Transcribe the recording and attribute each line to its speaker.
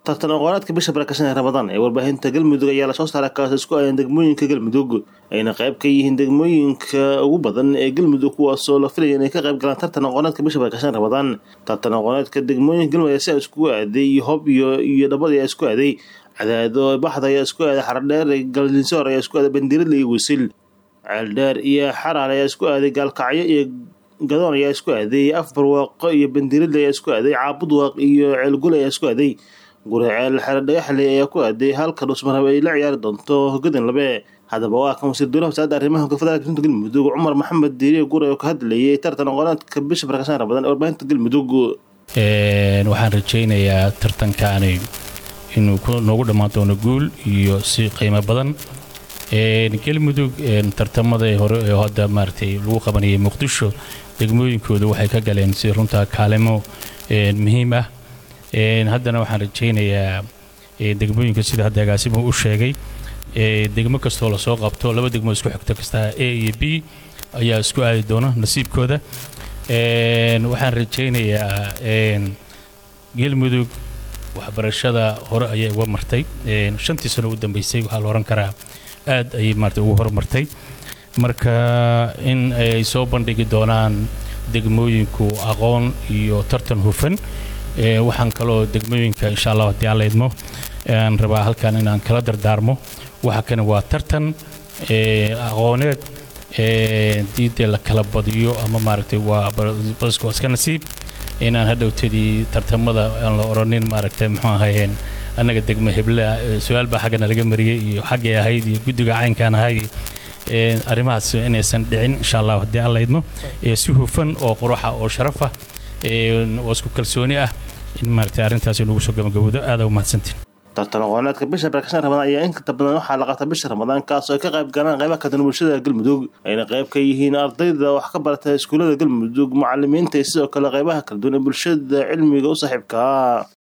Speaker 1: tartan aqooneedka bisha barakashan ee ramadaan ee warbaahinta galmudug ayaa lasoo saaray kaas isku ayan degmooyinka galmudug ayna qayb ka yihiin degmooyinka ugu badan ee galmudug kuwaasoo la filaya inay ka qayb galaan tartan aqooneedka bisha barakashan ramadaan tartan aqooneedka degmooyinka galmudug ayaa si iskugu aaday iyo hob iyo iyo dhabad ayaa isku aaday cadaado baxda ayaa isku aaday xaradheer galinsoor ayaa isku aaday bandiiradle iyo wisil ceeldheer iyo xaraal ayaa isku aaday gaalkacyo iyo gadoon ayaa isku aaday afbarwaaqo iyo bandiiradle ayaa isku aaday caabudwaaq iyo ceelgul ayaa isku aaday guriceel xere dhagaxle ayaa ku aaday halka dhusmarhab ay la ciyaari doonto hogadan labe haddaba waa kan wasiir dowlaha wasaaradda arrimaha federaalka sunta galmudug cumar maxamed diiriye gure oo ka hadlayay tartan aqooneedka bisha barakashan ramadaan ee warbaahinta galmudug
Speaker 2: waxaan rajaynayaa tartankaani inuu noogu dhammaan doono guul iyo si qiimo badan galmudug tartamada hore ee hadda maaragtay lagu qabanayay muqdisho degmooyinkooda waxay ka galeen si runtaa kaalimo muhiim ah haddana waxaan rajaynayaa degmooyinka sida hadda agaasimo u sheegay degmo kastoo lasoo qabto laba degmo isku xigto kastaa a iyo b ayaa isku aadi doona nasiibkooda waxaan rajaynayaa galmudug waxbarashada hore ayay uga martay shantii sano u dambeysay waxaa la ohan karaa aad ayay maarata ugu horumartay marka in ay soo bandhigi doonaan degmooyinku aqoon iyo tartan hufan waxaan kaloo degmooyinka insha allah haddii aan laydmo aan rabaa halkan inaan kala dardaarmo waxa kani waa tartan aqooneed diidee la kala badiyo ama maaragtay waa basko iska nasiib inaan hadhowtadii tartamada aan la odhanin maaragtay muxuu ahayeen annaga degmo hebla su-aal baa xaggana laga mariyey iyo xaggay ahayd iyo guddiga caynkaan ahayd arrimahaas inaysan dhicin insha allah haddii aan laydmo si hufan oo quruxa oo sharafa oo isku kalsooni ah in maaragtay arrintaasi nagu soo gabagabowdo aada u mahadsantiin
Speaker 1: tartan aqooneedka bisha barakashan ramadaan ayaa inta badan waxaa la qabta bisha ramadaan kaasoo ay ka qayb galaan qaybaha kadan bulshada galmudug ayna qayb ka yihiin ardayda wax ka barata iskuullada galmudug macalimiinta iyo sidoo kale qaybaha kala duwan ee bulshada cilmiga u saaxiibkaa